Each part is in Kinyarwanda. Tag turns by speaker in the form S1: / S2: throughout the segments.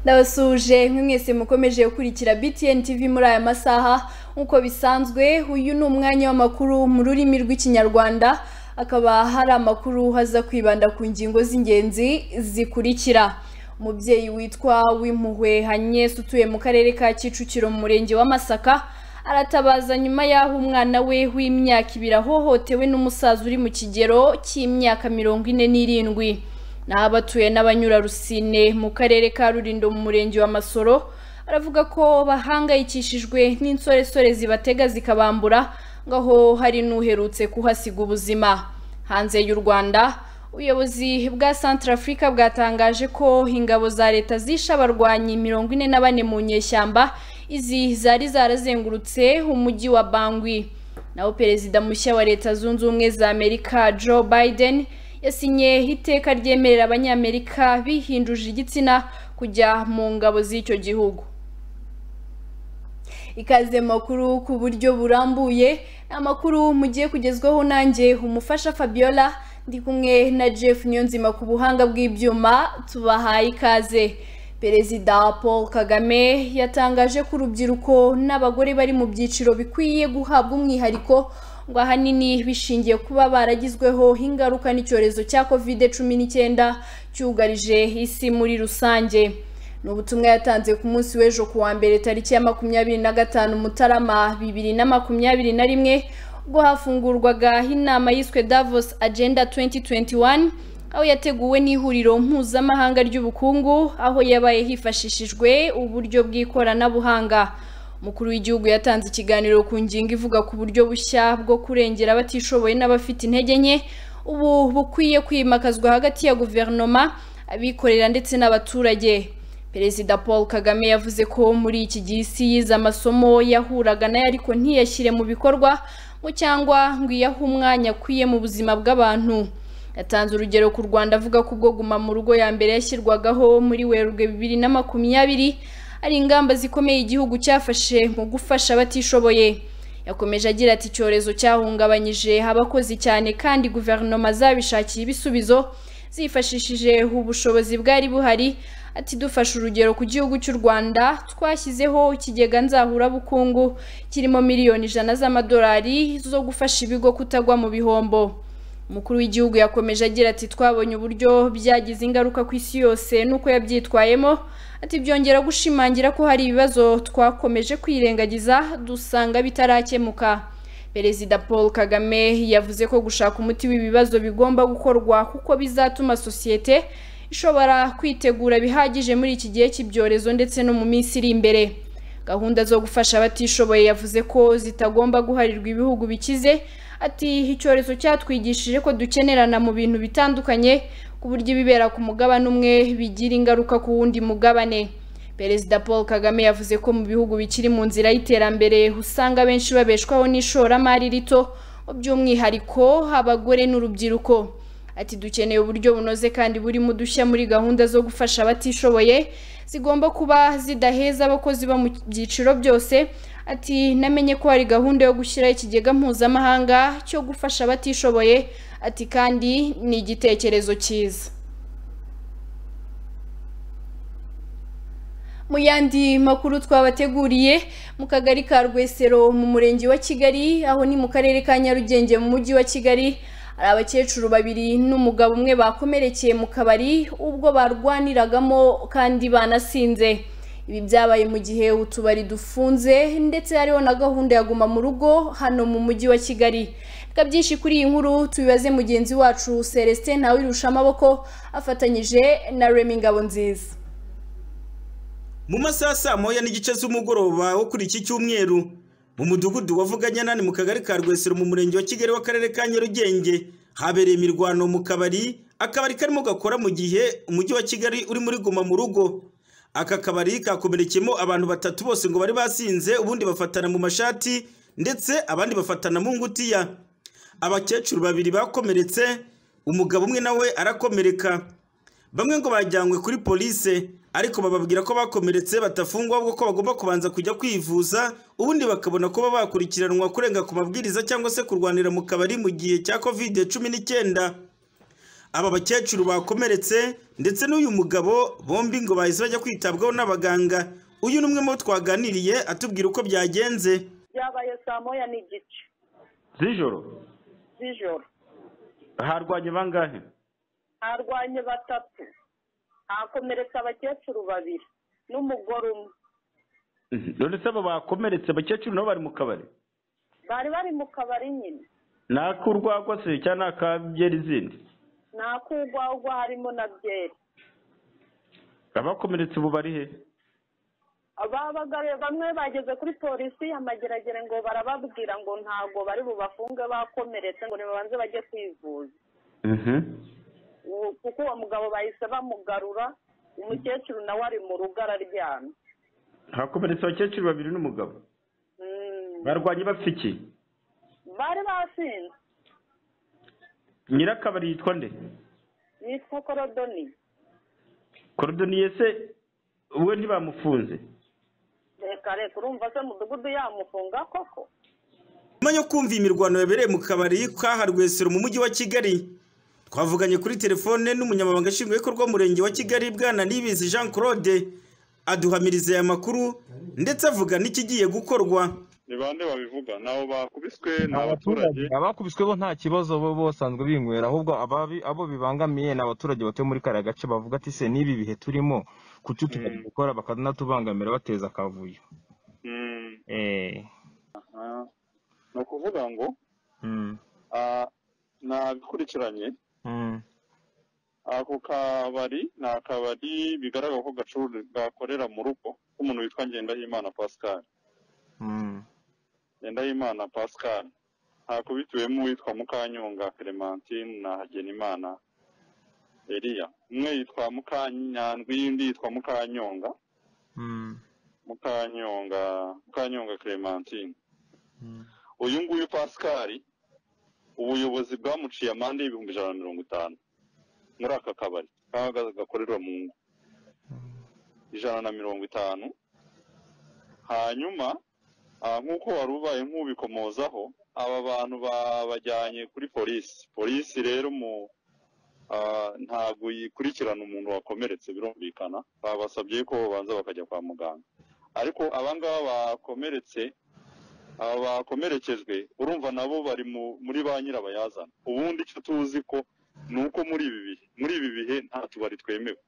S1: ndabasuje mwe mwese mukomeje gukurikira btn tv muri aya masaha nk'uko bisanzwe uyu ni umwanya w'amakuru mu rurimi rw'ikinyarwanda akaba hari amakuru aza kwibanda ku ngingo z'ingenzi zikurikira umubyeyi witwa w'impuhwe hanyesi utuye mu karere ka kicukiro mu murenge wa masaka aratabaza nyuma y'aho umwana we w'imyaka ibiri ahohotewe n'umusaza uri mu kigero cy'imyaka mirongo ine n'irindwi naho abatuye n'abanyurarusine mu karere ka rurindo mu murenge wa masoro aravuga ko bahangayikishijwe n'insoresore zibatega zikabambura ngo aho hari n'uherutse kuhasiga ubuzima hanze y'u rwanda ubuyobozi bwa santara afurika bwatangaje ko ingabo za leta zishe abarwanyi mirongo ine na bane mu nyeshyamba izi zari zarazengurutse umujyi wa bangwi naho perezida mushya wa leta zunze ubumwe za amerika joe biden yasinye iteka ryemerera abanyamerika bihinduje igitsina kujya mu ngabo z'icyo gihugu ikaze makuru ku buryo burambuye ni amakuru mugiye kugezwaho nanjye umufasha fabiola ndi kumwe na jeff niyonzima ku buhanga bw'ibyuma tubahaye ikaze perezida paul kagame yatangaje ko urubyiruko n'abagore bari mu byiciro bikwiye guhabwa umwihariko ngo ahanini bishingiye kuba baragizweho ingaruka n'icyorezo cya kovide cumi n'icyenda cyugarije isi muri rusange ni ubutumwa yatanze ku munsi w'ejo ku wa mbere tariki ya makumyabiri na gatanu mutarama bibiri na makumyabiri na rimwe ubwo hafungurwaga inama yiswe davos agenda 2021 aho yateguwe n'ihuriro mpuzamahanga ry'ubukungu aho yabaye hifashishijwe uburyo bw'ikoranabuhanga umukuru w'igihugu yatanze ikiganiro ku ngingo ivuga ku buryo bushya bwo kurengera abatishoboye n'abafite intege nke ubu bukwiye kwimakazwa hagati ya guverinoma abikorera ndetse n'abaturage perezida paul kagame yavuze ko muri iki gihe isi yize amasomo yahuraga nayo ariko ntiyashyire mu bikorwa ngo cyangwa ngo iyahe umwanya akwiye mu buzima bw'abantu yatanze urugero ku rwanda avuga ko ubwo guma mu rugo ya mbere yashyirwagaho muri werurwe bibiri na makumyabiri hari ingamba zikomeye igihugu cyafashe mu gufasha abatishoboye yakomeje agira ati icyorezo cyahungabanyije abakozi cyane kandi guverinoma zabishakiye ibisubizo zifashishije ubushobozi bwari buhari ati dufashe urugero ku gihugu cy'u rwanda twashyizeho ikigega nzahurabukungu kirimo miliyoni ijana z'amadolari zo gufasha ibigo kutagwa mu bihombo umukuru w'igihugu yakomeje agira ati twabonye uburyo byagize ingaruka ku isi yose n'uko yabyitwayemo ati byongera gushimangira ko hari ibibazo twakomeje kwirengagiza dusanga bitarakemuka perezida paul kagame yavuze ko gushaka umuti w'ibibazo bigomba gukorwa kuko bizatuma sosiyete ishobora kwitegura bihagije muri iki gihe cy'ibyorezo ndetse no mu minsi iri imbere gahunda zo gufasha abatishoboye yavuze ko zitagomba guharirwa ibihugu bikize ati icyorezo cyatwigishije ko dukenerana mu bintu bitandukanye ku buryo ibibera ku mugabane umwe bigira ingaruka ku wundi mugabane perezida paul kagame yavuze ko mu bihugu bikiri mu nzira y'iterambere usanga benshi babeshwaho n'ishoramari rito by'umwihariko abagore n'urubyiruko ati dukeneye uburyo bunoze kandi burimo udushya muri gahunda zo gufasha abatishoboye zigomba kuba zidaheza abakozi bo mu byiciro byose ati namenye ko hari gahunda yo gushyiraho ikigega mpuzamahanga cyo gufasha abatishoboye ati kandi ni igitekerezo cyiza mu yandi makuru twabateguriye mu kagari ka rwesero mu murenge wa kigali aho ni mu karere ka nyarugenge mu mujyi wa kigali hari abakecuru babiri n'umugabo umwe bakomerekeye mu kabari ubwo barwaniragamo kandi banasinze ibi byabaye mu gihe utubari dufunze ndetse hariho na gahunda ya guma mu rugo hano mu mujyi wa kigali reka byinshi kuri iyi nkuru tubibaze mugenzi wacu celestin ntawirusha amaboko afatanyije na remi ngabo nziza
S2: mu masaha saa moya n'igice z'umugoroba wo kuri iki cyumweru mu mudugudu wa vuganyanani mu kagari ka rwesero mu murenge wa kigali w'akarere ka nyarugenge habereye imirwano mu kabari akabari karimo gakora mu gihe umujyi wa kigali uri muri guma mu rugo aka kabari kakomerekemo abantu batatu bose ngo bari basinze ubundi bafatana mu mashati ndetse abandi bafatana mu ngutiya abakecuru babiri bakomeretse umugabo umwe nawe arakomereka bamwe ngo bajyanywe kuri polise ariko bababwira ko bakomeretse batafungwa ahubwo ko bagomba kubanza kujya kwivuza ubundi bakabona kuba bakurikiranwa kurenga ku mabwiriza cyangwa se kurwanira mu kabari mu gihe cya kovide cumi n'icyenda aba bakecuru bakomeretse ndetse n'uyu mugabo bombi ngo bahise bajya kwitabwaho n'abaganga uyu ni umwe mu bo twaganiriye atubwira uko byagenze
S3: byabaye saa moya n'igice
S4: z'ijoro
S3: z'ijoro
S4: harwanye bangahe
S3: harwanye batatu hakomeretse abakecuru babiri n'umugore umwe
S4: Mhm. none se abo bakomeretse abakecuru nabo bari mu kabari
S3: bari bari mu kabari nyine
S4: ni ak'urwagwa se cyangwa ni akabyera izindi
S3: nta kugwagwa harimo na byeri
S4: abakomeretse ubu bari he
S3: ababagaruye bamwe bageze kuri polisi amageragere ngo barababwira ngo ntabwo bari bubafunge bakomeretse ngo nibabanze bajye kwivuza
S4: Mhm.
S3: Uwo- kuko uwo mugabo bahise bamugarura umukecuru nawe ari mu rugo araryamye
S4: hakomeretse abakecuru babiri n'umugabo
S3: Mm.
S4: barwanye bafite iki
S3: bari basinze
S4: nyirakabari yitwa nde
S3: yitwa korodoni
S4: korodoniye se we ntibamufunze
S3: reka reka urumva se mudugudu yamufunga koko
S2: nyuma yo kumva imirwano yabereye mu kabari ka Rwesero mu mujyi wa Kigali twavuganye kuri telefone n'umunyamabanga nshingwabikorwa w'umurenge wa Kigali bwana Nibizi Jean Claude aduhamiriza aya makuru ndetse avuga n'ikigiye gukorwa
S5: ni bande babivuga ntaho bakubiswe ni abaturage
S6: abakubiswe bo nta kibazo bo bosanzwe binywera ahubwo ababi abo bibangamiye ni abaturage batuye muri kariya gace bavuga ati se n'ibi bihe turimo kuki tugomba gukora bakanatubangamira bateza akavuyo
S5: Mm,
S6: eh
S5: ah, ni ukuvuga ngo
S6: mm,
S5: ah, nabikurikiranye
S6: mm,
S5: ako kabari ni akabari bigaragara ko gacururi- gakorera mu rugo k'umuntu witwa ngendahimana pascal
S6: mm,
S5: ngendahimana pascal hakubitiwemo uwitwa mukanyonga clementine na hagenimana eliya umwe yitwa mukanyandwi undi yitwa mukanyonga
S6: mm,
S5: mukanyonga mukanyonga clementine
S6: mm.
S5: uyu nguyu pasikari ubuyobozi bwamuciye amande y'ibihumbi ijana na mirongo itanu muri aka kabari kaba gakorerwa mu ngo ijana na mirongo itanu hanyuma ah, nk'uko wari ubaye nk'ubikomozaho aba bantu babajyanye kuri polisi polisi rero mu ah, ntabwo yikurikirana umuntu wakomeretse birumvikana babasabye ko babanza bakajya kwa muganga ariko abangaba bakomeretse aba bakomerekejwe urumva nabo bari mu muri ba nyirabayazana ubundi icyo tuzi ko ni uko muri ibi bihe muri ibi bihe nta tubari twemewe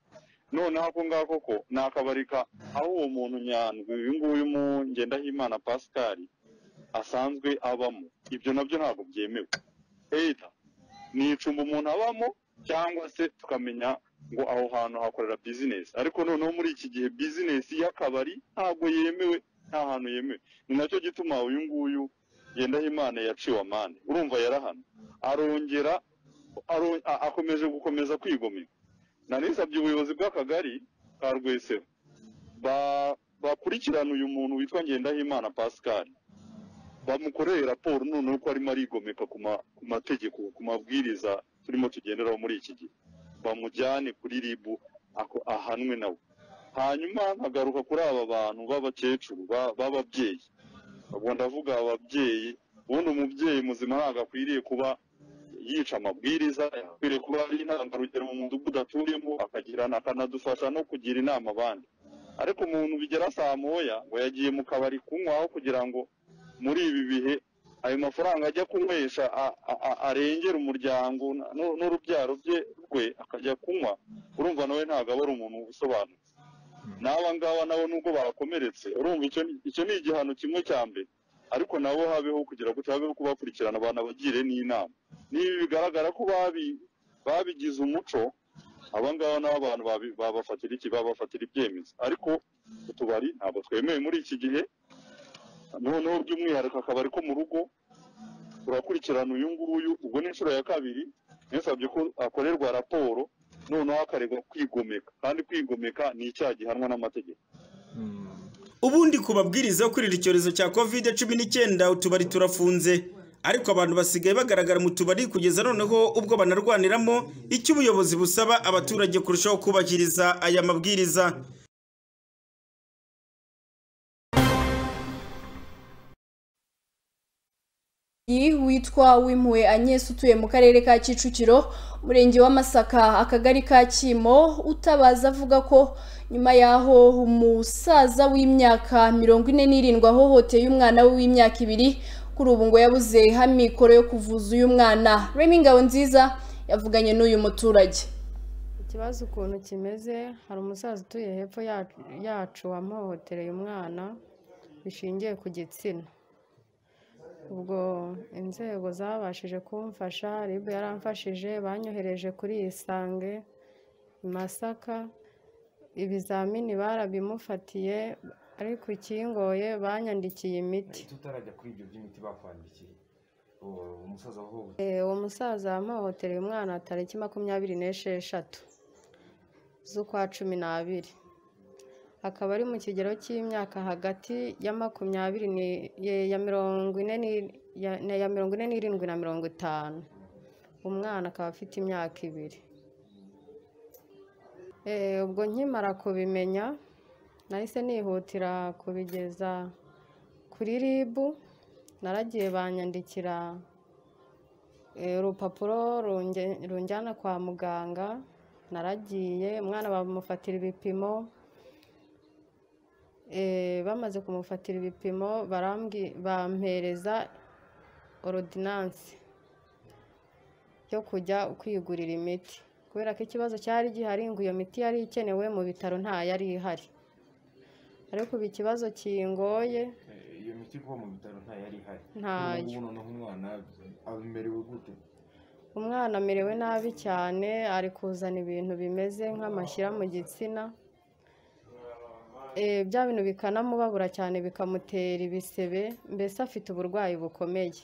S5: noneho ako ngako ko ni akabari ka aho uwo muntu nyandwi uyu nguyu mu ngendahimana pascal asanzwe abamo ibyo nabyo ntabwo byemewe either ni icumbi umuntu abamo cyangwa se tukamenya ngo aho hantu hakorera bizinesi ariko noneho muri iki gihe bizinesi y'akabari ntabwo yemewe nta hantu yemewe ni nacyo gituma uyu nguyu Ngendahimana yaciwe amande urumva yarahano arongera aro- a- akomeje gukomeza kwigomeka nanisabye ubuyobozi bw'akagari ka rwesero ba- bakurikirana uyu muntu witwa ngendahimana pascal bamukoreye raporo noneho ko arimo arigomeka ku ma- ku mategeko ku mabwiriza turimo tugenderaho muri iki gihe bamujyane kuri ribu ako- ahanwe nawe hanyuma nkagaruka kuri aba bantu b'abakecuru ba- b'ababyeyi ubwo ndavuga ababyeyi ubundi umubyeyi muzima ntabwo akwiriye kuba yica amabwiriza akwiriye kuba ari intangarugero mu mudugudu atuyemo akagirana akanadufasha no kugira inama abandi ariko umuntu bigera saa moya ngo yagiye mu kabari kunywaho kugira ngo muri ibi bihe ayo mafaranga ajya kunywesha a- a- a- arengera umuryango n- n- n'urubyaro bye rwe akajya kunywa urumva nawe ntabwo aba ari umuntu usobanutse n'aba ngaba nabo nubwo bakomeretse urumva icyo ni- icyo ni igihano kimwe cya mbere ariko nabo habeho kugira ngo habeho kubakurikirana abantu abagire n'inama niba bigaragara ko babi- babigize umuco aba ngaba nabo abantu babi- babafatira iki babafatira ibyemezo ariko utubari ntabwo twemewe muri iki gihe noneho by'umwihariko akabari ko mu rugo turakurikirana uyu nguyu ubwo ni inshuro ya kabiri nisabye ko akorerwa raporo noneho akaregwa kwigomeka kandi kwigomeka ni icyaha gihanwa n'amategeko
S2: ubundi ku mabwiriza yo kwirinda icyorezo cya covid cumi n'icyenda utubari turafunze ariko abantu basigaye bagaragara mu tubari kugeza noneho ubwo banarwaniramo icyo ubuyobozi busaba abaturage kurushaho kubahiriza aya mabwiriza
S1: iyi witwa wimpuwe anyesi utuye mu karere ka kicukiro umurenge w'amasaka akagari ka kimo utabaza avuga ko nyuma y'aho umusaza w'imyaka mirongo ine n'irindwi ahohoteye umwana we w'imyaka ibiri kuri ubu ngo yabuze amikoro yo kuvuza uyu mwana remy nziza yavuganye n'uyu muturage
S7: ikibazo ukuntu kimeze hari umusaza utuye hepfo yacu- yacu wamuhohotereye umwana bishingiye ku gitsina ubwo inzego zabashije kumfasha rib yaramfashije banyohereje kuri isange i masaka ibizamini barabimufatiye ariko ikingoye banyandikiye imiti
S6: tutarajya kuri ibyo by'imiti bakwandikiye uwo umusaza wahowe
S7: Eh, uwo musaza yamuhohotereye umwana tariki makumyabiri n'esheshatu z'ukwa cumi n'abiri akaba ari mu kigero cy'imyaka hagati ya makumyabiri ni- ye- ya mirongo ine ni- ya- na- ya mirongo ine n'irindwi na mirongo itanu umwana akaba afite imyaka ibiri Eh, ubwo nkimara kubimenya nahise nihutira kubigeza kuri ribu naragiye banyandikira Eh, urupapuro runge- runjyana kwa muganga naragiye umwana bamufatira ibipimo Eh, bamaze kumufatira ibipimo barambwi- bampereza orudinanse yo kujya kwigurira imiti kubera ko ikibazo cyari gihari ngo iyo miti yari ikenewe mu bitaro nta yari ihari ariko ubu ikibazo kingoye
S6: iyo miti kuba mu bitaro nta yari ihari
S7: Ntayo.
S6: Ubu noneho umwana amerewe gute
S7: umwana amerewe nabi cyane ari kuzana ibintu bimeze nk'amashyira mu gitsina Eh, bya bintu bikanamubabura cyane bikamutera ibisebe mbese afite uburwayi bukomeye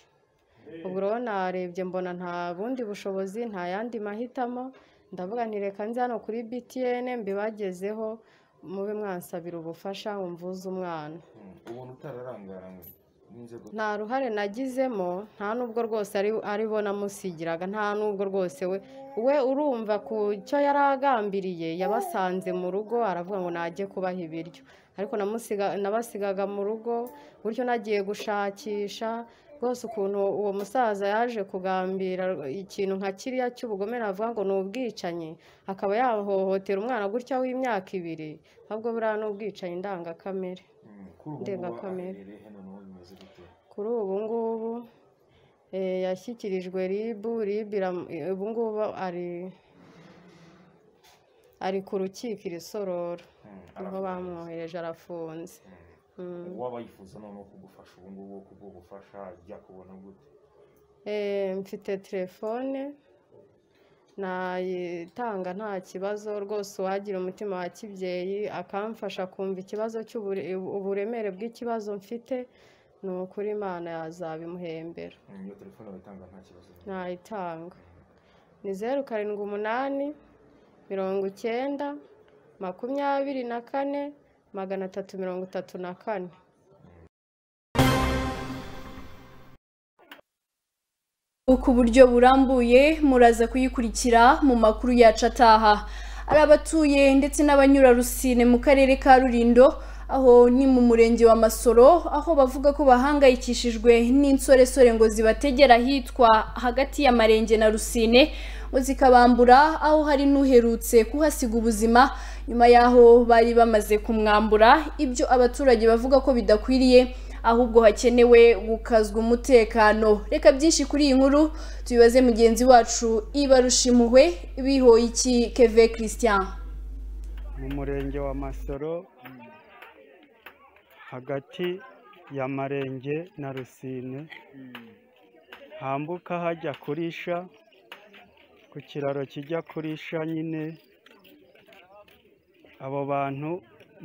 S7: ubu rero narebye mbona nta bundi bushobozi nta yandi mahitamo ndavuga nti reka nze hano kuri btn mbibagezeho mube mwansabira ubufasha mvuze umwana
S6: Mm, ubona utararangaranywe n'inzego
S7: nta ruhare nagizemo nta nubwo rwose ari ari bo namusigiraga nta nubwo rwose we we urumva ku cyo yari agambiriye yabasanze mu rugo aravuga ngo najye kubaha ibiryo ariko namusiga nabasigaga mu rugo buryo nagiye gushakisha rwose ukuntu uwo musaza yaje kugambira ikintu nka kiriya cy'ubugome navuga ngo ni ubwicanyi akaba yahohotera umwana gutya w'imyaka ibiri ahubwo buriya ni ubwicanyi ndangakamere
S6: Mm, kuri ubu ngubu
S7: ndengakamere.
S6: aherereye noneho bimeze gute
S7: kuri ubu ngubu eh, yashyikirijwe ribu ribu iramu- eh, ubu ngubu ari ari ku rukiko irisorora
S6: Mm,
S7: niho
S6: arafunze.
S7: bamwohereje arafunze
S6: Mm,
S7: Mm.
S6: uwaba yifuza noneho kugufasha ubu ngubu kubwo gufasha ajya kubona gute
S7: Eh, mfite telefone nayitanga nta kibazo rwose uwagira umutima wa kibyeyi akamfasha kumva ikibazo cy'ubure- uburemere bw'ikibazo mfite ni ukuri imana yazabimuhembera
S6: Mm, iyo telefone bayitanga nta kibazo
S7: ntayitanga ni zeru karindwi umunani mirongo icyenda makumyabiri na kane magana atatu mirongo itatu na kane
S1: ku buryo burambuye muraza kuyikurikira mu makuru yacu ataha ari abatuye ndetse n'abanyurarusine mu karere ka rurindo aho ni mu murenge wa masoro aho bavuga ko bahangayikishijwe n'insoresore ngo zibategera ahitwa hagati y'amarenge na rusine ngo zikabambura aho hari n'uherutse kuhasiga ubuzima nyuma y'aho bari bamaze kumwambura ibyo abaturage bavuga ko bidakwiriye ahubwo hakenewe gukazwa umutekano reka byinshi kuri iyi nkuru tubibaze mugenzi wacu ibarushimuhwe bihoye iki keve christian
S8: mu murenge wa masoro hagati ya marenge na rusine hambuka hajya kurisha ku kiraro kijya kurisha nyine abo bantu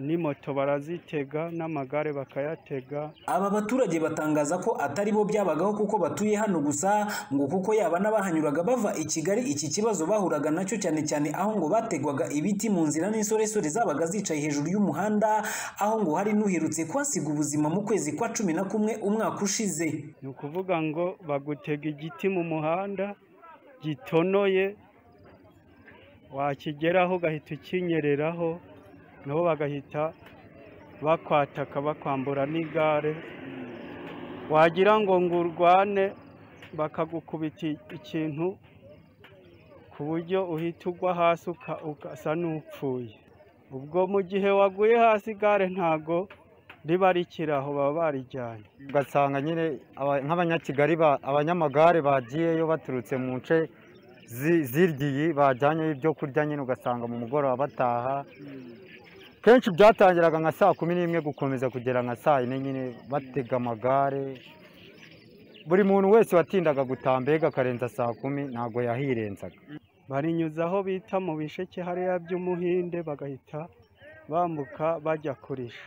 S8: ni moto barazitega n'amagare bakayatega
S9: Aba baturage batangaza ko atari bo byabagaho kuko batuye hano gusa ngo kuko yaba n'abahanyuraga bava i Kigali iki kibazo bahuraga nacyo cyane cyane aho ngo bategwaga ibiti mu nzira n'insoresore zabaga zicaye hejuru y'umuhanda aho ngo hari n'uherutse kuhasiga ubuzima mu kwezi kwa cumi na kumwe umwaka ushize.
S8: ni ukuvuga ngo bagutega igiti mu muhanda gitonoye wakigeraho ugahita ukinyereraho nabo bagahita bakwataka bakwambura n'igare wagira ngo ngo urwane bakagukubita ikintu ku buryo uhita ugwa hasi uka- ugasa n'upfuye ubwo mu gihe waguye hasi igare ntago riba rikiri aho baba barijyanye
S10: ugasanga nyine aba- nk'abanyakigali ba- abanyamagare bagiyeyo baturutse mu nce zi- ziryiyi bajyanyeyo ibyo kurya nyine ugasanga mu mugoroba bataha kenshi byatangiraga nka saa kumi n'imwe gukomeza kugera nka saa yine nyine batega amagare buri muntu wese watindaga gutaha mbega akarenza saa kumi ntabwo yahirenzaga
S8: barinyuza aho bita mu bisheke hariya by'umuhinde bagahita bambuka bajya kurisha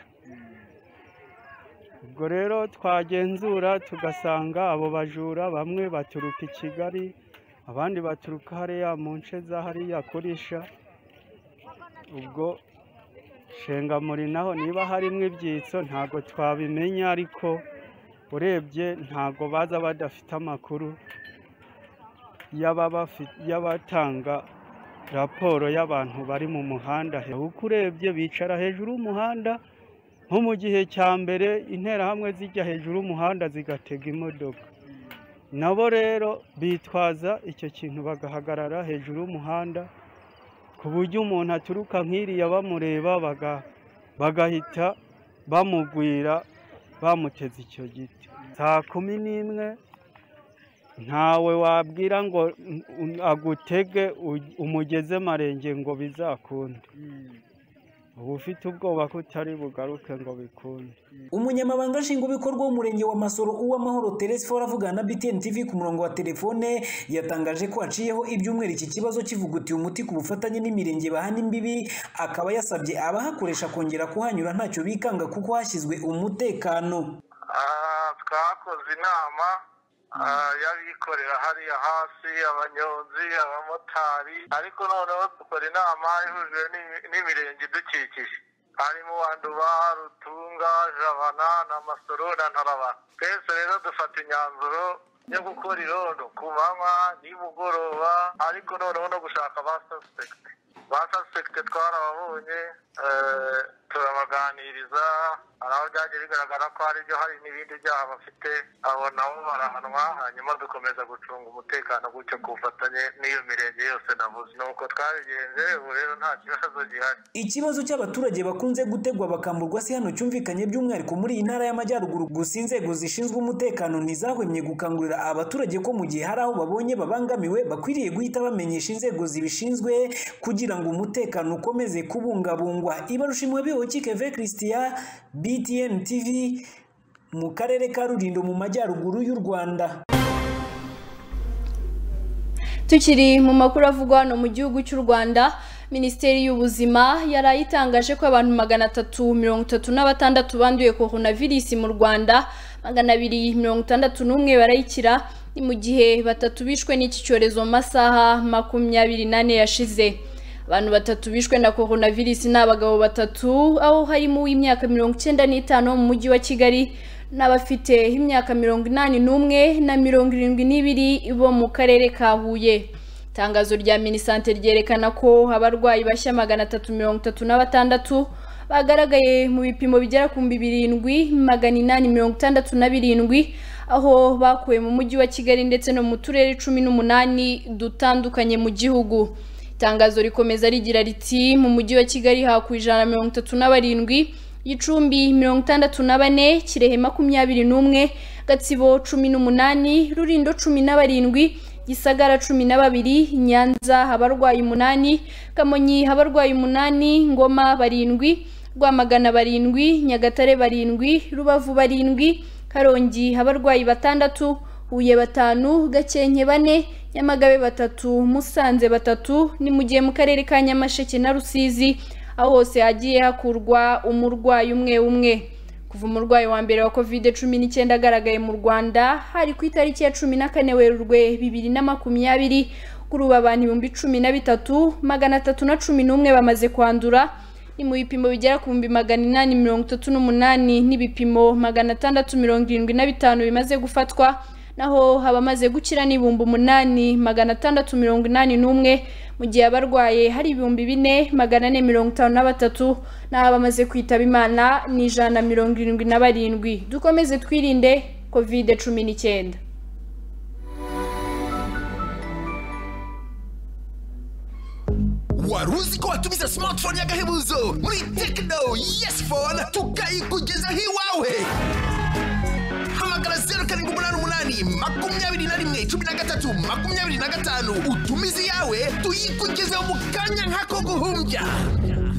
S8: ubwo rero twagenzura tugasanga abo bajura bamwe baturuka i kigali abandi baturuka hariya mu nce za hariya kurisha ubwo shengamuri naho niba harimo ibyitso ntabwo twabimenya ariko urebye ntabwo baza badafite amakuru y'ababa fi- y'abatanga raporo y'abantu bari mu muhanda he- uko urebye bicara hejuru y'umuhanda nko mu gihe cya mbere interahamwe zijya hejuru y'umuhanda zigatega imodoka nabo rero bitwaza icyo kintu bagahagarara hejuru y'umuhanda ku buryo umuntu aturuka nk'iriya bamureba baga- bagahita bamugwira bamuteze icyo giti saa kumi n'imwe ntawe wabwira ngo n- un- agutege u- umugeze marenge ngo bizakunde uba ufite ubwoba ko utari bugaruke ngo bikunde
S9: umunyamabanga nshingwabikorwa w'umurenge wa masoro uwamahoro teresi fora avugana na btn tv ku murongo wa telefone yatangaje ko haciyeho ibyumweru iki kibazo kivugutiye umuti ku bufatanye n'imirenge bahana imbibi akaba yasabye abahakoresha kongera kuhanyura ntacyo bikanga kuko hashyizwe umutekano
S11: twakoze inama ah, y'abikorera hariya hasi abanyonzi abamotari ariko noneho dukora inama ihujwe n'imi- n'imirenge idukikije harimo wanduba rutunga jabana na masoro na ntarabana twese rero dufata imyanzuro yo gukora irondo ku manywa nimugoroba ariko noneho no gushaka ba suspekite ba suspekite twarababonye eh, turabaganiriza hari aho byagiye bigaragara ko hari ibyo hari n'ibindi byaha bafite abo nabo barahanwa hanyuma dukomeza gucunga umutekano gutyo ku bufatanye n'iyo mirenge yose navuze ni uko twabigenje ubu rero nta kibazo gihari
S9: ikibazo cy'abaturage bakunze gutegwa bakamburwa si hano cyumvikanye by'umwihariko muri iyi ntara y'amajyaruguru gusa inzego zishinzwe umutekano ntizahwemye gukangurira abaturage ko mu gihe hari aho babonye babangamiwe bakwiriye guhita bamenyesha inzego zibishinzwe kugira ngo umutekano ukomeze kubungabungwa ibarushimwe bihoki ve christian btn tv mu karere ka rulindo mu majyaruguru y'u rwanda
S1: Tukiri mu makuru avugwa hano mu gihugu cy'u Rwanda, Minisiteri y'Ubuzima yaraye itangaje ko abantu magana atatu mirongo itatu na batandatu banduye coronavirus mu Rwanda, magana abiri mirongo itandatu n'umwe barayikira, ni mu gihe batatu bishwe n'iki cyorezo mu masaha makumyabiri n'ane yashize. Abantu batatu bishwe na coronavirus ni abagabo batatu, aho harimo uw'imyaka mirongo icyenda n'itanu wo mu mujyi wa Kigali, n'abafite imyaka mirongo inani n'umwe na mirongo irindwi n'ibiri bo mu karere ka Huye. Itangazo rya Minisante ryerekana ko abarwayi bashya magana atatu mirongo itatu na batandatu bagaragaye mu bipimo bigera ku bihumbi birindwi magana inani mirongo itandatu na birindwi aho bakuwe mu mujyi wa Kigali ndetse no mu turere cumi n'umunani dutandukanye mu gihugu. Itangazo rikomeza rigira riti mu mujyi wa Kigali hakuwe ijana na mirongo itatu na barindwi Gicumbi mirongo itandatu na bane Kirehe makumyabiri n'umwe Gatsibo cumi n'umunani Rulindo cumi na barindwi Gisagara cumi na babiri Nyanza abarwayi umunani Kamonyi abarwayi umunani Ngoma barindwi Rwamagana barindwi Nyagatare barindwi Rubavu barindwi Karongi abarwayi batandatu Huye batanu Gakenke bane Nyamagabe batatu Musanze batatu ni mu gihe mu karere ka Nyamasheke na Rusizi aho hose hagiye hakurwa umurwayi umwe umwe kuva umurwayi wa mbere wa covid cumi n'icyenda agaragaye mu rwanda hari ku itariki ya cumi na kane werurwe bibiri na makumyabiri kuri ubu abantu ibihumbi cumi na bitatu magana atatu na cumi n'umwe bamaze kwandura ni mu bipimo bigera ku bihumbi magana inani mirongo itatu n'umunani n'ibipimo magana atandatu mirongo irindwi na bitanu bimaze gufatwa naho abamaze gukira ni ibihumbi umunani magana atandatu mirongo inani n'umwe mu gihe abarwaye hari ibihumbi bine magana ane mirongo itanu na batatu naho abamaze kwitaba imana ni ijana na mirongo irindwi na barindwi dukomeze twirinde covid cumi n'icyenda
S12: wari uzi ko watumiza smartphone y'agahebuzo muri tekino yesi fone tukayikugezaho iwawe hamagara zeru karindwi umunani umunani makumyabiri na rimwe cumi na gatatu makumyabiri na gatanu utumize iyawe tuyikugezeho mu kanya nk'ako guhumbya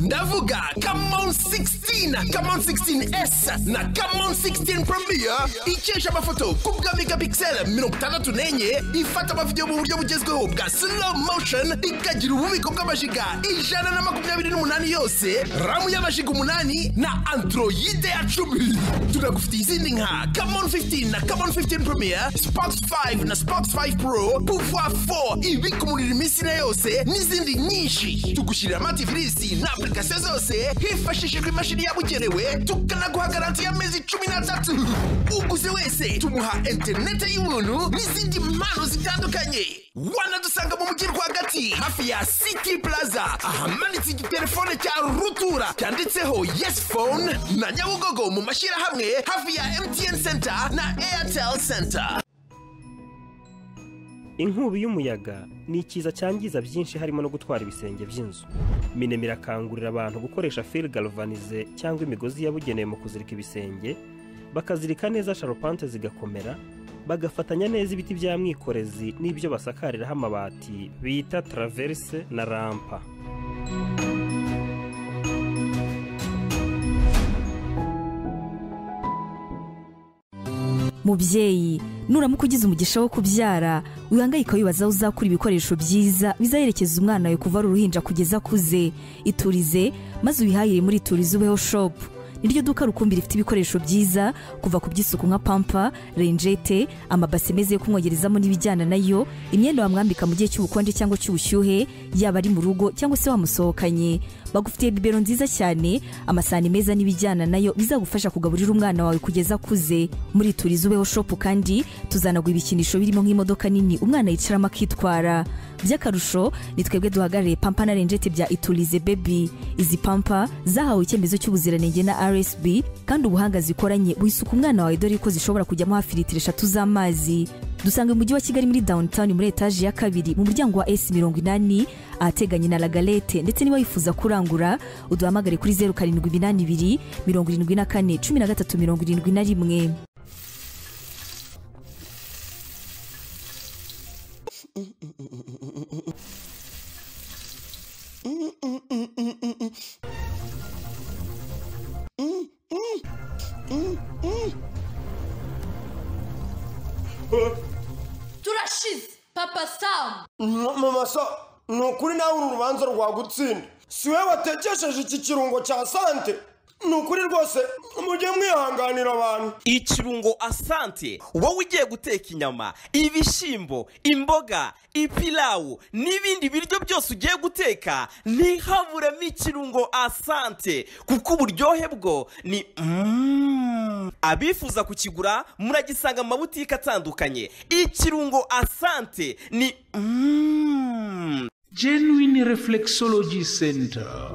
S12: ndavuga kamon 16 kamon 16s na kamon 16 premier ikesha amafoto ku bwa megapixel mirongo itandatu n'enye ifata amavidewo mu buryo bugezweho bwa slow motion ikagira ububiko bw'amajiga ijana na makumyabiri n'umunani yose ramu y'amajiga umunani na androide ya cumi tunagufitiye izindi nka kamon 15 na kamon 15 premier spox 5 na spox 5 pro pouvoir 4 ibika umuriro iminsi na yose n'izindi nyinshi tugushyirira amativisi na application zose hifashishijwe imashini yabugenewe tukanaguha garanti y'amezi cumi n'atatu uguze wese tumuha interinete y'ubuntu n'izindi mpano zitandukanye wanadusanga mu mujyi rwagati hafi ya city plaza ahamanitse igitelefone cya rutura cyanditseho yes phone na nyabugogo mu mashyirahamwe hafi ya mtn center na airtel center
S13: inkubi y'umuyaga ni ikiza cyangiza byinshi harimo no gutwara ibisenge by'inzu minema irakangurira abantu gukoresha fil galvanize cyangwa imigozi yabugenewe mu kuzirika ibisenge bakazirika neza sharupante zigakomera bagafatanya neza ibiti bya mwikorezi n'ibyo basakariraho amabati bita traverse na rampa
S14: mubyeyi nuramuka ugize umugisha wo kubyara wihangayika wibaza aho uzakura ibikoresho byiza bizaherekeza umwana wawe kuva ari uruhinja kugeza akuze iturize maze ubihahire muri iturize ubeho shopu niryo duka rukumbi rifite ibikoresho byiza kuva ku by'isuku nka pampa renjete amabase meza yo kumwogerezamo n'ibijyana nayo imyenda wamwambika mu gihe cy'ubukonje cyangwa cy'ubushyuhe yaba ari mu rugo cyangwa se wamusohokanye bagufitiye bibero nziza cyane amasahani meza n'ibijyana nayo bizagufasha kugaburira umwana wawe kugeza akuze muri turizi ubeho shopu kandi tuzanaguha ibikinisho birimo nk'imodoka nini umwana yicaramo akitwara by'akarusho ni twebwe duhagarariye pampa na renjete bya iturize bebi izi pampa zahawe icyemezo cy'ubuziranenge na rsb kandi ubuhanga zikoranye wisuka umwana wawe dore ko zishobora kujyamo hafi litiro eshatu z'amazi dusanga umujyi wa kigali muri downtown muri etaje ya kabiri mu muryango wa s mirongo inani ahateganye na lagalete ndetse niba wifuza kurangura uduhamagare kuri zeru karindwi iminani ibiri mirongo irindwi na kane cumi na gatatu mirongo irindwi na rimwe
S15: turashize papa samu
S16: mama so ni ukuri nawe uru rubanza rwagutsinda si we watekesheje iki kirungo cya sante ni ukuri rwose mujye mwihanganira abantu
S17: ikirungo asante wowe ugiye guteka inyama ibishyimbo imboga ipilawu n'ibindi biryo byose ugiye guteka ntihaburemo ikirungo asante kuko uburyohe bwo ni mm. abifuza kukigura muragisanga mu mabutike atandukanye ikirungo asante ni mm.
S18: genuine reflexology center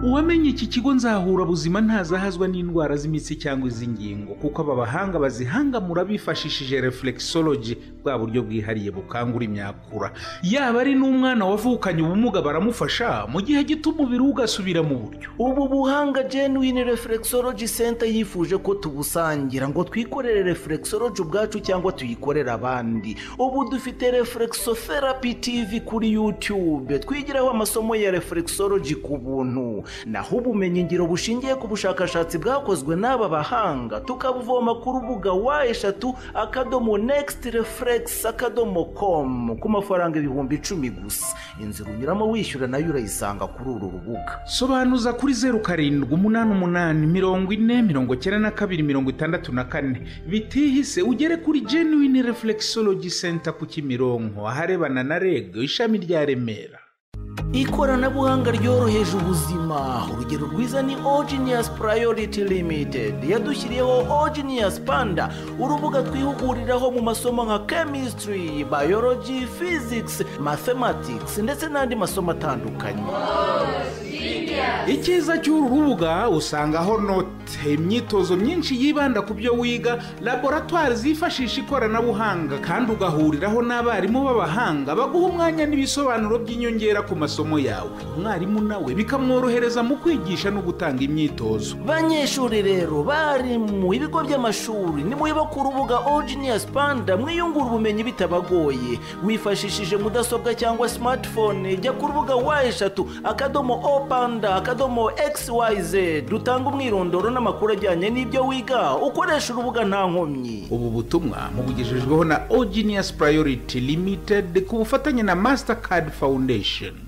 S18: uwamenye iki kigo nzahura buzima ntazahazwa n'indwara z'imitsi cyangwa iz'ingingo kuko aba bahanga bazihangamura bifashishije reflexology bwa buryo bwihariye bukangura imyakura yaba ari n'umwana wavukanye ubumuga baramufasha mu gihe gito umubiri we ugasubira mu buryo
S19: ubu buhanga genuine reflexology center yifuje ko tubusangira ngo twikorere reflexology ubwacu cyangwa tuyikorere abandi ubu dufite reflexotherapy tv kuri youtube twigiraho amasomo ya reflexology ku buntu naho ubumenyingiro bushingiye ku bushakashatsi bwakozwe n'aba bahanga tukabuvoma ku rubuga wa eshatu akadomo next reflex akadomo com ku mafaranga ibihumbi icumi gusa inzira unyuramo wishyura nayo urayisanga kuri uru rubuga
S18: sobanuza kuri zeru karindwi umunani umunani mirongo ine mirongo cyenda na kabiri mirongo itandatu na kane bitihise ugere kuri genuine reflexology center ku kimironko aharebana na reg ishami rya remera
S19: ikoranabuhanga ryoroheje ubuzima urugero rwiza ni ogenius priority limited yadushyiriyeho ogenius panda urubuga twihuguriraho mu masomo nka chemistry biology physics mathematics ndetse n'andi masomo atandukanye
S18: icyiza cy'uru rubuga usangaho note imyitozo myinshi yibanda ku byo wiga laboratwari zifashisha ikoranabuhanga kandi ugahuriraho n'abarimu b'abahanga baguha umwanya n'ibisobanuro by'inyongera ku masomo yawe umwarimu nawe bikamworohereza mu kwigisha no gutanga imyitozo
S19: banyeshuri rero barimu ibigo by'amashuri nimureba ku rubuga oginiyasi panda mwiyungura ubumenyi bitabagoye wifashishije mudasobwa cyangwa simatifone jya ku rubuga wa eshatu akadomo o panda akadomo xyz rutanga umwirondoro n'amakuru ajyanye n'ibyo wiga ukoresha urubuga nta nkomyi
S18: ubu butumwa mubugejejweho na oginiyasi purayoriti limitedi ku bufatanye na masitakadi fawundesheni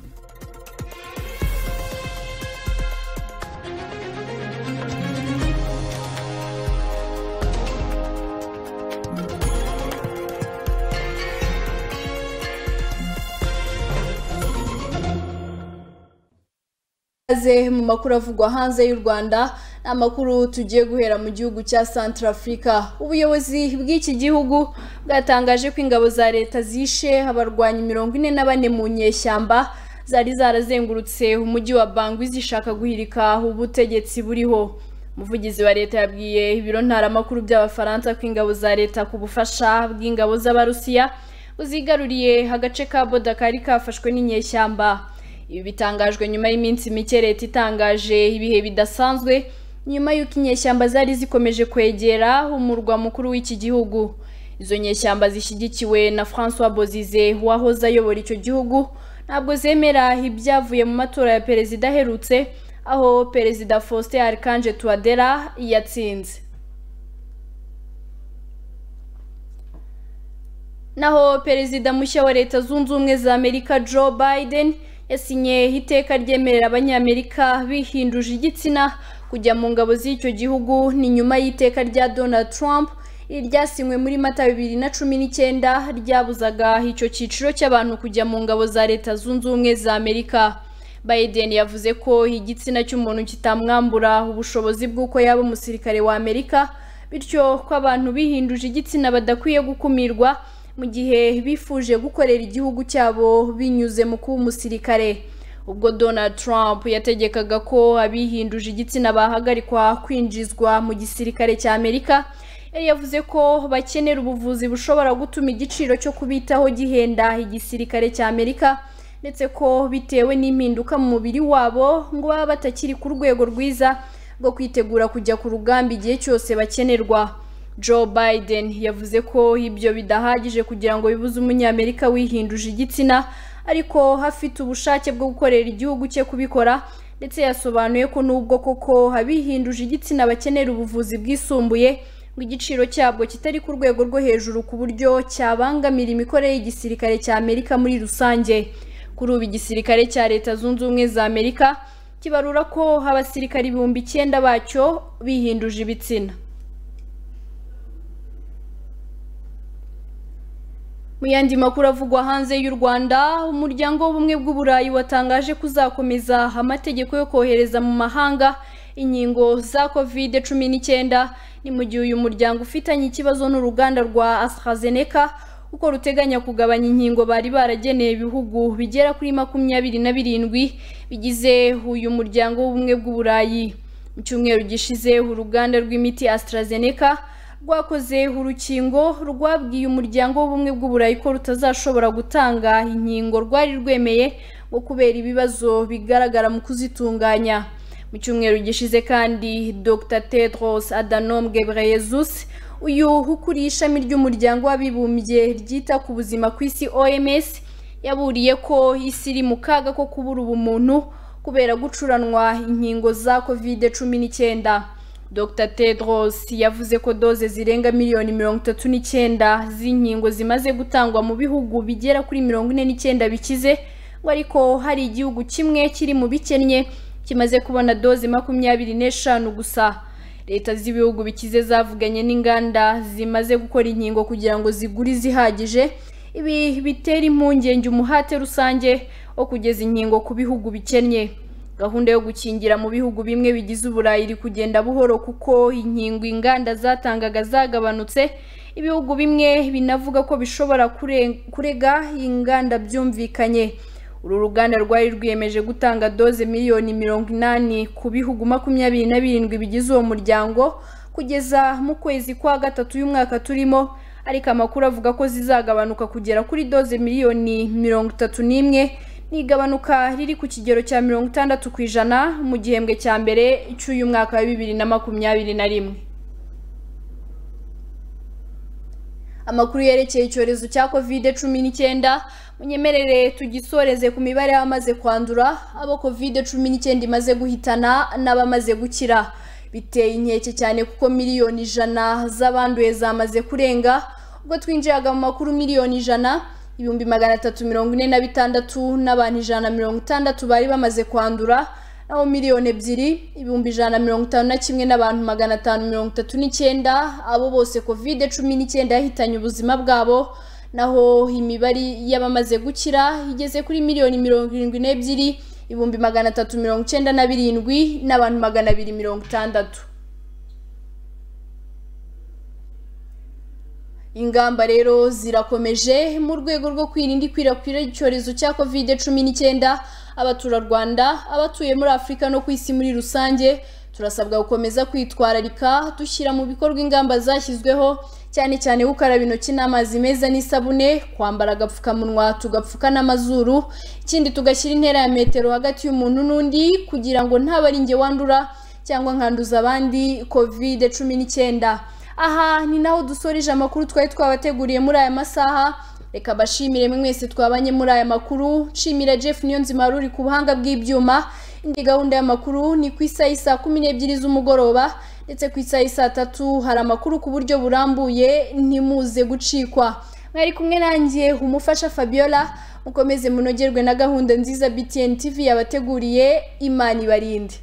S1: Aze mu makuru avugwa hanze y'u Rwanda ni amakuru tugiye guhera mu gihugu cya Central Africa ubuyobozi bw'iki gihugu bwatangaje ko ingabo za leta zishe abarwanyi mirongo ine na bane mu nyeshyamba zari zarazengurutse umujyi wa Bangui zishaka guhirika ubutegetsi buriho umuvugizi wa leta yabwiye ibiro ntaramakuru by'abafaransa ko ingabo za leta ku bufasha bw'ingabo z'abarusiya buzigaruriye agace ka boda kari kafashwe n'inyeshyamba ibi bitangajwe nyuma y'iminsi mike leta itangaje ibihe bidasanzwe nyuma y'uko inyeshyamba zari zikomeje kwegera umurwa mukuru w'iki gihugu izo nyeshyamba zishyigikiwe na francois bozize wahoze ayobora icyo gihugu ntabwo zemera ibyavuye mu matora ya perezida aherutse aho perezida faustin arikanje tuwadera yatsinze naho perezida mushya wa leta zunze ubumwe za amerika joe biden yasinye iteka ryemerera abanyamerika bihinduje igitsina kujya mu ngabo z'icyo gihugu ni nyuma y'iteka rya donald trump ryasinywe muri mata bibiri na cumi n'icyenda ryabuzaga icyo cyiciro cy'abantu kujya mu ngabo za leta zunze ubumwe za amerika biden yavuze ko igitsina cy'umuntu kitamwambura ubushobozi bw'uko yaba umusirikare wa amerika bityo ko abantu bihinduje igitsina badakwiye gukumirwa mu gihe bifuje gukorera igihugu cyabo binyuze mu kuba umusirikare ubwo donald trump yategekaga ko abihinduje igitsina bahagarikwa kwinjizwa mu gisirikare cya amerika yari yavuze ko bakenera ubuvuzi bushobora gutuma igiciro cyo kubitaho gihenda igisirikare cya amerika ndetse ko bitewe n'impinduka mu mubiri wabo ngo baba batakiri ku rwego rwiza rwo kwitegura kujya ku rugamba igihe cyose bakenerwa Joe Biden yavuze ko ibyo bidahagije kugira ngo bibuze umunyamerika wihinduje igitsina ariko afite ubushake bwo gukorera igihugu cye kubikora ndetse yasobanuye ko nubwo koko abihinduje igitsina bakenera ubuvuzi bwisumbuye ngo igiciro cyabwo kitari ku rwego rwo hejuru ku buryo cyabangamira imikorere y'igisirikare cya Amerika muri rusange kuri ubu igisirikare cya Leta Zunze Ubumwe za Amerika kibarura ko abasirikare ibihumbi icyenda bacyo bihinduje ibitsina mu yandi makuru avugwa hanze y'u rwanda umuryango w'ubumwe bw'uburayi watangaje ko uzakomeza amategeko yo kohereza mu mahanga inkingo za kovide cumi n'icyenda ni mu gihe uyu muryango ufitanye ikibazo n'uruganda rwa astrazeneca kuko ruteganya kugabanya inkingo bari barageneye ibihugu bigera kuri makumyabiri na birindwi bigize uyu muryango w'ubumwe bw'uburayi mu cyumweru gishize uruganda rw'imiti astrazeneca rwakoze urukingo rwabwiye umuryango w'ubumwe bw'uburayi ko rutazashobora gutanga inkingo rwari rwemeye ngo kubera ibibazo bigaragara mu kuzitunganya mu cyumweru gishize kandi dr tedros adanom gebreyesus uyu ukuriye ishami ry'umuryango w'abibumbye ryita ku buzima ku isi oms yaburiye ko isi iri mu kaga ko kubura ubumuntu kubera gucuranwa inkingo za kovide cumi n'icyenda dr tedros yavuze ko doze zirenga miliyoni mirongo itatu n'icyenda z'inkingo zimaze gutangwa mu bihugu bigera kuri mirongo ine n'icyenda bikize ngo ariko hari igihugu kimwe kiri mu bikennye kimaze kubona doze makumyabiri n'eshanu gusa leta z'ibihugu bikize zavuganye n'inganda zimaze gukora inkingo kugira ngo zigure izihagije ibi bitera impungenge umuhate rusange wo kugeza inkingo ku bihugu bikennye gahunda yo gukingira mu bihugu bimwe bigize uburayi iri kugenda buhoro kuko inkingo inganda zatangaga zagabanutse ibihugu bimwe binavuga ko bishobora kurega inganda byumvikanye uru ruganda rwari rwiyemeje gutanga doze miliyoni mirongo inani ku bihugu makumyabiri na birindwi bigize uwo muryango kugeza mu kwezi kwa gatatu y'umwaka turimo ariko amakuru avuga ko zizagabanuka kugera kuri doze miliyoni mirongo itatu n'imwe ni igabanuka riri ku kigero cya mirongo itandatu ku ijana mu gihembwe cya mbere cy'uyu mwaka wa bibiri na makumyabiri na rimwe amakuru yerekeye icyorezo cya kovide cumi n'icyenda munyemerere tugisoreze ku mibare y'abamaze kwandura abo kovide cumi n'icyenda imaze guhitana n'abamaze gukira biteye inkeke cyane kuko miliyoni ijana z'abanduye zamaze kurenga ubwo twinjiraga mu makuru miliyoni ijana ibihumbi magana atatu mirongo ine na bitandatu n'abantu ijana na mirongo itandatu bari bamaze kwandura naho miliyoni ebyiri ibihumbi ijana na mirongo itanu na kimwe n'abantu magana atanu mirongo itatu n'icyenda abo bose kovide cumi n'icyenda yahitanye ubuzima bwabo naho imibare y'abamaze gukira igeze kuri miliyoni mirongo irindwi n'ebyiri ibihumbi magana atatu mirongo icyenda na birindwi n'abantu magana abiri mirongo itandatu ingamba rero zirakomeje mu rwego rwo kwirinda ikwirakwira ry'icyorezo cya covid cumi n'icyenda abaturarwanda abatuye muri afurika no ku isi muri rusange turasabwa gukomeza kwitwararika dushyira mu bikorwa ingamba zashyizweho cyane cyane gukaraba intoki n'amazi meza n'isabune kwambara agapfukamunwa tugapfuka n'amazuru ikindi tugashyira intera ya metero hagati y'umuntu n'undi kugira ngo ntaba ari njye wandura cyangwa nkanduza abandi covid cumi n'icyenda aha ni naho dusoreje amakuru twari twabateguriye muri aya masaha reka bashimire mwese twabanye muri aya makuru nshimira jeff niyonzima wari uri ku buhanga bw'ibyuma indi gahunda y'amakuru ni ku isaha saa kumi n'ebyiri z'umugoroba ndetse ku isaha saa tatu hari amakuru ku buryo burambuye ntimuze gucikwa mwari kumwe nanjye umufasha fabiola mukomeze munogerwe na gahunda nziza btn tv yabateguriye imana ibarinde